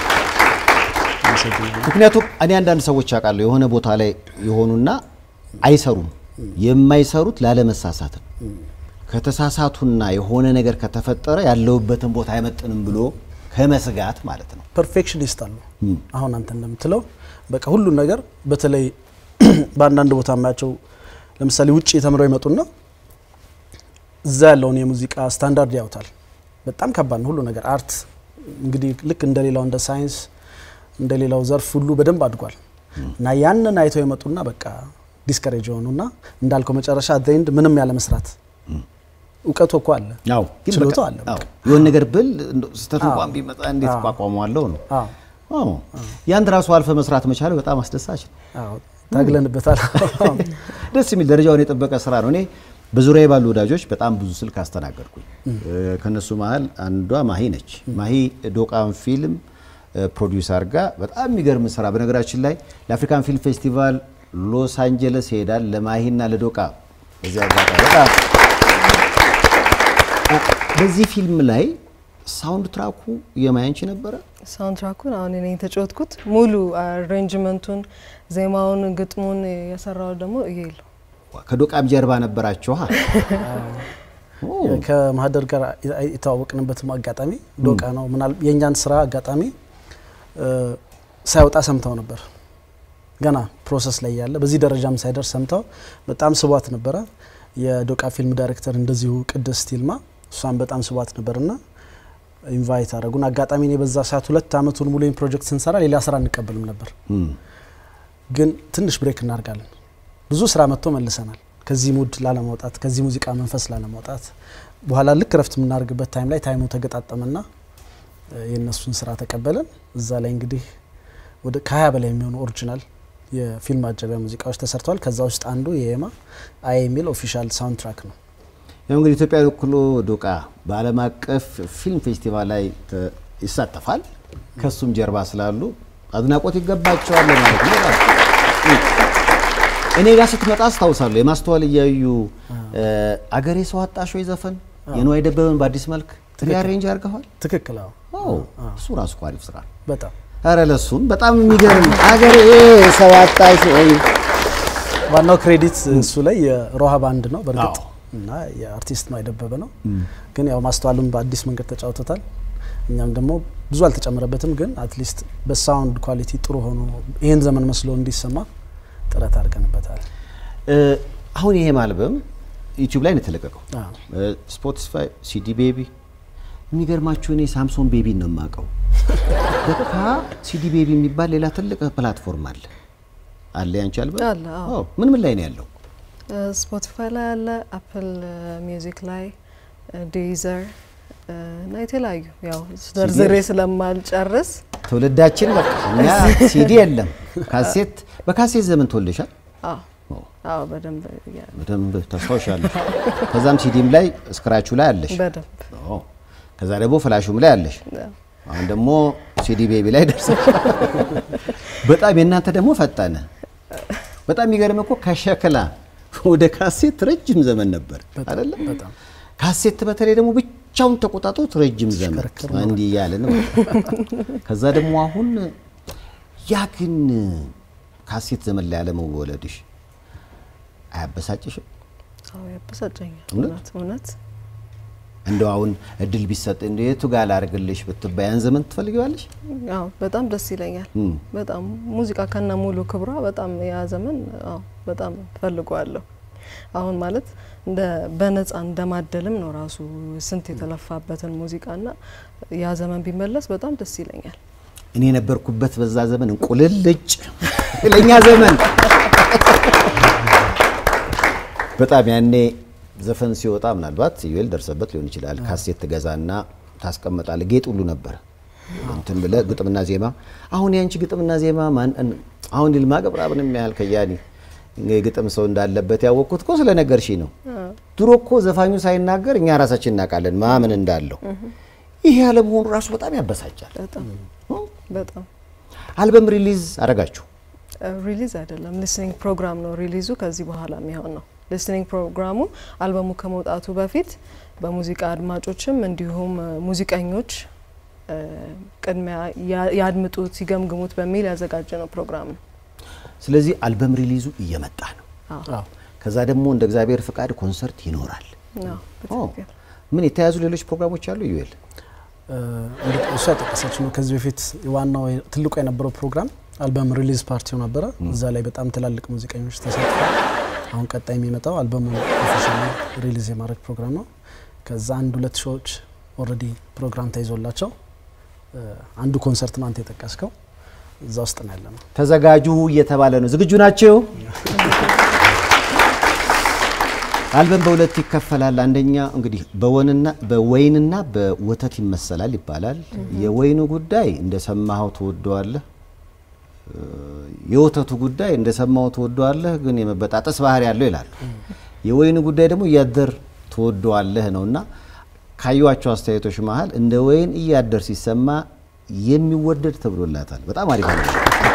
ምክንያቱም እኔ አንዳንድ ሰዎች አውቃለሁ የሆነ ቦታ ላይ የሆኑና አይሰሩም። የማይሰሩት ላለመሳሳት ነው። ከተሳሳቱና የሆነ ነገር ከተፈጠረ ያለውበትን ቦታ አይመጥንም ብሎ ከመስጋት ማለት ነው። ፐርፌክሽኒስት አሉ። አሁን አንተ እንደምትለው በቃ ሁሉን ነገር በተለይ በአንዳንድ ቦታ የማያቸው ለምሳሌ ውጭ ተምረው ይመጡና እዛ ያለውን የሙዚቃ ስታንዳርድ ያውታል። በጣም ከባድ ነው ሁሉ ነገር። አርት እንግዲህ ልክ እንደሌላው እንደ ሳይንስ እንደሌላው ዘርፍ ሁሉ በደንብ አድጓል እና ያንን አይተው የመጡና በቃ ዲስከሬጅ የሆኑና እንዳልከው መጨረሻ ዘንድ ምንም ያለ መስራት እውቀቱ እኮ አለ ያው ግን ችሎታው በቃ- አለ አዎ፣ የሆነ ነገር ብል እንደው ስህተት እንኳን ቢመጣ እንዴት እቋቋመዋለሁ ነው። አዎ አዎ፣ ያንድ ራሱ አልፈ መስራት መቻል በጣም አስደሳች ነው። አዎ ታግለንበታል ደስ የሚል ደረጃውን የጠበቀ ስራ ነው። እኔ በዙሪያ ባሉ ወዳጆች በጣም ብዙ ስልክ አስተናገድኩኝ። እ፣ ከነሱ መሀል አንዷ ማሂ ነች። ማሂ ዶቃን ፊልም ፕሮዲውስ አድርጋ በጣም የሚገርም ስራ በነገራችን ላይ ለአፍሪካን ፊልም ፌስቲቫል ሎስ አንጀለስ ይሄዳል ለማሂና ለዶቃ በዚህ አጋጣሚ በጣም እ፣ በዚህ ፊልም ላይ ሳውንድ ትራኩ የማያንቺ ነበረ። ሳውንድትራኩን አሁን እኔ የተጫወትኩት ሙሉ አሬንጅመንቱን፣ ዜማውን፣ ግጥሙን የሰራው ደግሞ ይሄ ከዶቃም ጀርባ ነበራችኋ። ኦ፣ ከማህደር ጋር የተዋወቅንበትም አጋጣሚ ዶቃ ነው። ምናል የእኛን ስራ አጋጣሚ እ፣ ሳይወጣ ሰምተው ነበር ገና ፕሮሰስ ላይ ያለ በዚህ ደረጃም ሳይደርስ ሰምተው በጣም ስቧት ነበረ። የዶቃ ፊልም ዳይሬክተር እንደዚሁ ቅድስት ይልማ እሷን በጣም ስቧት ነበርና ኢንቫይት አደረጉን። አጋጣሚ እኔ በዛ ሰዓት ሁለት አመቱን ሙሉ ይህን ፕሮጀክት ስንሰራ ሌላ ስራ እንቀበልም ነበር እም፣ ግን ትንሽ ብሬክ እናደርጋለን። ብዙ ስራ መጥቶ መልሰናል። ከዚህ ሙድ ላለማውጣት ከዚህ ሙዚቃ መንፈስ ላለማውጣት በኋላ ልክ ረፍት የምናደርግበት ታይም ላይ ታይሙ ተገጣጠመና እ፣ የእነሱን ስራ ተቀበለን። እዛ ላይ እንግዲህ ወደ ከሀያ በላይ የሚሆኑ ኦሪጂናል የፊልም ማጀቢያ ሙዚቃዎች ተሰርተዋል። ከዛ ውስጥ አንዱ የኤማ አይ የሚል ኦፊሻል ሳውንድ ትራክ ነው። ያው እንግዲህ ኢትዮጵያ ወክሎ ዶቃ በዓለም አቀፍ ፊልም ፌስቲቫል ላይ ተ- ይሳተፋል። ከሱም ጀርባ ስላሉ አድናቆት ይገባቸዋል ማለት ነው። እኔ ጋር ስትመጣ አስታውሳለሁ የማስተዋል እያዩ አገሬ ሰው አጣሽ ወይ ዘፈን የንዋይ ደበበን በአዲስ መልክ ሪአሬንጅ አድርገዋል። ትክክል። አዎ አዎ፣ እሱ ራሱ እኮ አሪፍ ስራ ነው። በጣም ኧረ ለሱም በጣም የሚገርም አገሬ ሰው አጣሽ ወይ ዋናው ክሬዲት እሱ ላይ የሮሃ ባንድ ነው በእርግጥ አዎ። እና የአርቲስት ነው የደበበ ነው። ግን ያው ማስተዋሉን በአዲስ መንገድ ተጫውቶታል። እኛም ደግሞ ብዙ አልተጨመረበትም፣ ግን አትሊስት በሳውንድ ኳሊቲ ጥሩ ሆኖ ይህን ዘመን መስሎ እንዲሰማ ጥረት አድርገንበታል። እ፣ አሁን ይሄም አልበም ዩቲዩብ ላይ ነው የተለቀቀው። አዎ። ስፖቲፋይ፣ ሲዲ ቤቢ። የሚገርማችሁ እኔ ሳምሶን ቤቢን ነው የማውቀው። ለካ ሲዲ ቤቢ የሚባል ሌላ ትልቅ ፕላትፎርም አለ አለ ያንቺ አልበም አለ፣ አዎ። አዎ። ምን ምን ላይ ነው ያለው? ስፖቲፋይ ላይ አለ፣ አፕል ሚውዚክ ላይ፣ ዴዘር እና የተለያዩ ያው ዘርዝሬ ስለማልጨርስ ትውልዳችን በቃ እኛ ሲዲ የለም ካሴት። በካሴት ዘመን ተወልደሻል? አዎ አዎ በደንብ ያ- በደንብ ታስታውሻለሽ። ከዛም ሲዲም ላይ ስክራቹ ላይ አለሽ። በደንብ አዎ። ከዛ ደግሞ ፍላሹም ላይ አለሽ። ያው አሁን ደግሞ ሲዲ ቤቢ ላይ ደርሰሽ በጣም የእናንተ ደግሞ ፈጠነ። በጣም የሚገርም እኮ ከሸክላ ወደ ካሴት ረጅም ዘመን ነበር አይደለም? በጣም ካሴት በተለይ ደግሞ ብቻውን ተቆጣጥሮት ረጅም ዘመን ሲሽከረከር ነው። እንዲህ እያለ ነው። ከዛ ደግሞ አሁን ያ ግን ካሴት ዘመን ላይ አለመወለድሽ አያበሳጭሽም? ሰው ያበሳጨኛል። እውነት? እውነት እውነት እንደው አሁን እድል ቢሰጥ እንደ የቱ ጋር ላድርግልሽ ብትባይ ያን ዘመን ትፈልጊዋለሽ? አዎ በጣም ደስ ይለኛል። እም። በጣም ሙዚቃ ከነ ሙሉ ክብሯ በጣም ያ ዘመን አዎ በጣም ፈልገዋለሁ። አሁን ማለት እንደ በነጻ እንደማደልም ነው ራሱ ስንት የተለፋበትን ሙዚቃና ያ ዘመን ቢመለስ በጣም ደስ ይለኛል። እኔ የነበርኩበት በዛ ዘመን እንቁልልጭ ለኛ ዘመን በጣም ያኔ ዘፈን ሲወጣ ምናልባት ዩኤል ደርሰበት ሊሆን ይችላል። ካሴት ትገዛና ታስቀምጣለህ። ጌጥ ሁሉ ነበር እንትን ብለህ ግጥምና ዜማ። አሁን ያንቺ ግጥምና ዜማ ማን እን- አሁን ይልማ ገብረአብንም ያህል ከያኒ የግጥም ሰው እንዳለበት ያወቅኩት እኮ ስለነገርሽኝ ነው። ድሮ እኮ ዘፋኙ ሳይናገር እኛ ራሳችን እናውቃለን ማምን እንዳለው። ይሄ ያለመሆኑ ራሱ በጣም ያበሳጫል። በጣም በጣም አልበም ሪሊዝ አረጋችሁ። ሪሊዝ አይደለም ሊስኒንግ ፕሮግራም ነው ሪሊዙ ከዚህ በኋላ የሚሆን ነው። ሊስኒንግ ፕሮግራሙ አልበሙ ከመውጣቱ በፊት በሙዚቃ አድማጮችም እንዲሁም እ፣ ሙዚቀኞች እ፣ ቅድሚያ ያ- ያድምጡት ይገምግሙት በሚል ያዘጋጀ ነው ፕሮግራም ነው። ስለዚህ አልበም ሪሊዙ እየመጣ ነው። አዎ አዎ። ከዛ ደግሞ እንደ እግዚአብሔር ፍቃድ ኮንሰርት ይኖራል። አዎ፣ ኦ፣ በትክክል ምን የተያዙ ሌሎች ፕሮግራሞች አሉ? ዩኤል እ፣ እንግዲህ እሷ የጠቀሰችው ነው። ከዚህ በፊት ዋናው ትልቁ የነበረው ፕሮግራም አልበም ሪሊዝ ፓርቲው ነበረ። እዛ ላይ በጣም ትላልቅ ሙዚቀኞች ተሳትፈዋል። አሁን ቀጣይ የሚመጣው አልበሙን ኦፊሻሊ ሪሊዝ የማድረግ ፕሮግራም ነው። ከዛ አንድ ሁለት ሾዎች ኦልሬዲ ፕሮግራም ተይዞላቸው እ፣ አንዱ ኮንሰርት ነው አንተ የጠቀስከው እዛ ውስጥ ነው ያለ ነው። ተዘጋጁ እየተባለ ነው። ዝግጁ ናቸው? አልበም በሁለት ይከፈላል። አንደኛ እንግዲህ በወንና በወይንና በወተት ይመሰላል ይባላል። የወይኑ ጉዳይ እንደሰማኸው ትወደዋለህ። እ፣ የወተቱ ጉዳይ እንደሰማኸው ትወደዋለህ፣ ግን የመበጣጠስ ባህሪ ያለው ይላሉ። የወይኑ ጉዳይ ደግሞ እያደር ትወደዋለህ ነውና ካዩዋቸው አስተያየቶች መሀል እንደ ወይን እያደር ሲሰማ የሚወደድ ተብሎላታል። በጣም አሪፍ ነው።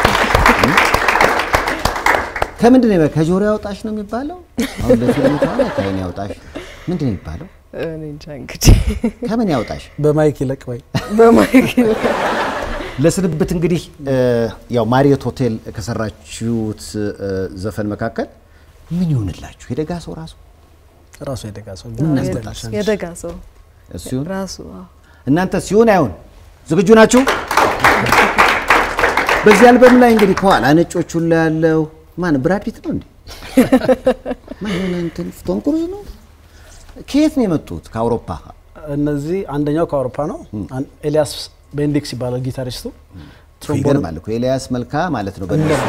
ከምንድን ነው ከጆሮ ያውጣሽ ነው የሚባለው? አሁን ለፊልም ከሆነ ከዓይን ያውጣሽ ምንድን ነው የሚባለው? እኔ እንጃ እንግዲህ ከምን ያውጣሽ? በማይክ ይለቅ ወይ በማይክ ለስንብት እንግዲህ እ፣ ያው ማሪዮት ሆቴል ከሰራችሁት እ፣ ዘፈን መካከል ምን ይሆንላችሁ? የደጋ ሰው ራሱ ራሱ የደጋ ሰው ምን ምን ያስጠላል? የደጋ ሰው እሱ ይሁን። ራሱ አዎ። እናንተ ሲሆን አይሆን ዝግጁ ናችሁ? በዚህ አልበም ላይ እንግዲህ ከኋላ ነጮቹ ላይ ያለው ማን ብራድ ፒት ነው እንዴ? ማን የሆነ እንትን ቶም ክሩዝ ነው? ከየት ነው የመጡት? ከአውሮፓ እነዚህ አንደኛው ከአውሮፓ ነው። አን- ኤልያስ ቤንዲክስ ይባላል ጊታሪስቱ። ትሮምቦን ይገርማል እኮ ኤልያስ መልካ ማለት ነው። በእነሱ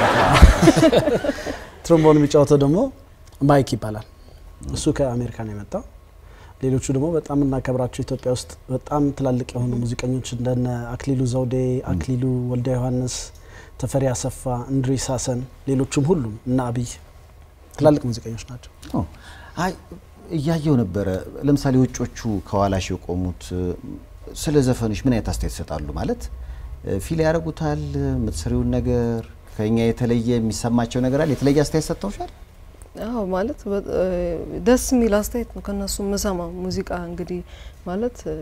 ትሮምቦን የሚጫወተው ደግሞ ማይክ ይባላል። እሱ ከአሜሪካ ነው የመጣው። ሌሎቹ ደግሞ በጣም እናከብራቸው ኢትዮጵያ ውስጥ በጣም ትላልቅ የሆኑ ሙዚቀኞች እንደነ አክሊሉ ዘውዴ፣ አክሊሉ ወልደ ዮሐንስ፣ ተፈሪ አሰፋ፣ እንድሪስ ሀሰን፣ ሌሎቹም ሁሉም እና አብይ ትላልቅ ሙዚቀኞች ናቸው። ኦ፣ አይ እያየው ነበረ። ለምሳሌ ውጮቹ ከኋላሽ የቆሙት እ፣ ስለ ዘፈንሽ ምን አይነት አስተያየት ይሰጣሉ? ማለት እ፣ ፊል ያደርጉታል? የምትሰሪውን ነገር ከኛ የተለየ የሚሰማቸው ነገር አለ? የተለየ አስተያየት ሰጥተውሻል? አዎ ማለት በ- እ፣ ደስ የሚል አስተያየት ነው ከነሱ የምሰማው። ሙዚቃ እንግዲህ ማለት እ፣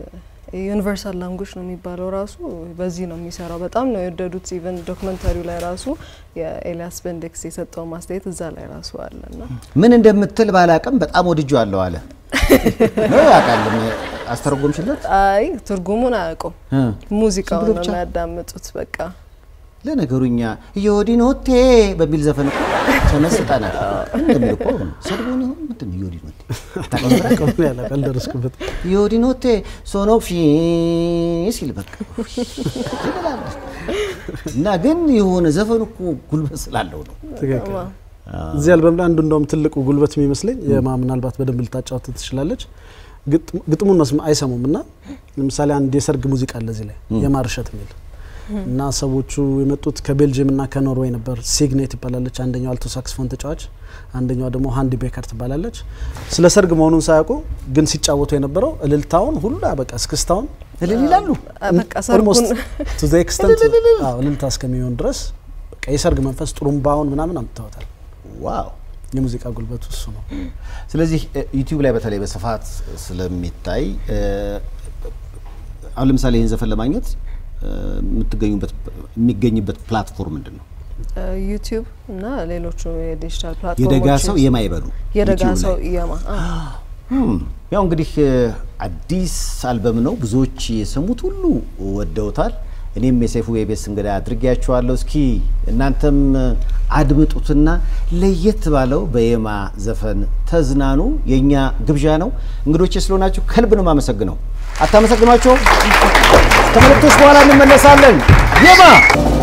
ዩኒቨርሳል ላንጉጅ ነው የሚባለው ራሱ በዚህ ነው የሚሰራው። በጣም ነው የወደዱት። ኢቨን ዶክመንታሪው ላይ ራሱ የኤልያስ በንዴክስ የሰጠው ማስተያየት እዛ ላይ ራሱ አለ እና ምን እንደምትል ባላቅም በጣም ወድጄዋለሁ አለ ነው ያውቃል። አስተረጎምሽለት? አይ ትርጉሙን አያውቁም። እ። ሙዚቃውን ዝም ብሎ ነው ብቻ? የሚያዳምጡት በቃ ለነገሩ እኛ ዮዲኖቴ በሚል ዘፈን እኮ ተመስጠናል። እንደሚል እኮ ሰድቦን ይሆን ምንድን ነው ዮዲኖቴ? ታውቃለህ? ቀምን ያለ አልደረስኩበት ዮዲኖቴ ሶኖፊ ሲል በቃ ትላለች። እና ግን የሆነ ዘፈኑ እኮ ጉልበት ስላለው ነው። ትክክል እዚህ አልበም ላይ አንዱ እንደውም ትልቁ ጉልበት የሚመስለኝ የማ ምናልባት በደንብ ልታጫወት ትችላለች ግጥም- ግጥሙን መስማ አይሰሙም እና ለምሳሌ አንድ የሰርግ ሙዚቃ አለ እዚህ ላይ የማርሸት የሚል እና ሰዎቹ የመጡት ከቤልጅየም እና ከኖርዌይ ነበር። ሲግኔት ትባላለች አንደኛው አልቶ ሳክስፎን ተጫዋች፣ አንደኛዋ ደግሞ ሃንዲ ቤከር ትባላለች። ስለ ሰርግ መሆኑን ሳያውቁ ግን ሲጫወቱ የነበረው እልልታውን ሁሉ በቃ እስክስታውን እልል ይላሉ። በቃ ሰርጉን ቱ ዘ ኤክስተንት እልልታ እስከሚሆን ድረስ በቃ የሰርግ መንፈስ ጥሩምባውን ምናምን አምጥተውታል። ዋው የሙዚቃ ጉልበቱ እሱ ነው። ስለዚህ እ፣ ዩቲዩብ ላይ በተለይ በስፋት ስለሚታይ እ፣ አሁን ለምሳሌ ይህን ዘፈን ለማግኘት እ፣ የምትገኙበት የሚገኝበት ፕላትፎርም ምንድን ነው? ዩቲዩብ እና ሌሎቹ የዲጂታል ፕላትፎርሞች የደጋ ሰው የማይበሉ የደጋ ዩቲዩብ ሰው ላይ። የማ አ፣ Hmm. ያው እንግዲህ እ፣ አዲስ አልበም ነው። ብዙዎች የሰሙት ሁሉ ወደውታል። እኔም የሰይፉ የቤስ እንግዳ አድርጌያቸዋለሁ። እስኪ እናንተም እ፣ አድምጡትና ለየት ባለው በየማ ዘፈን ተዝናኑ። የእኛ ግብዣ ነው። እንግዶቼ ስለሆናችሁ ከልብ ነው የማመሰግነው። አታመሰግኗቸውም? ከመልእክቶች በኋላ እንመለሳለን። የማ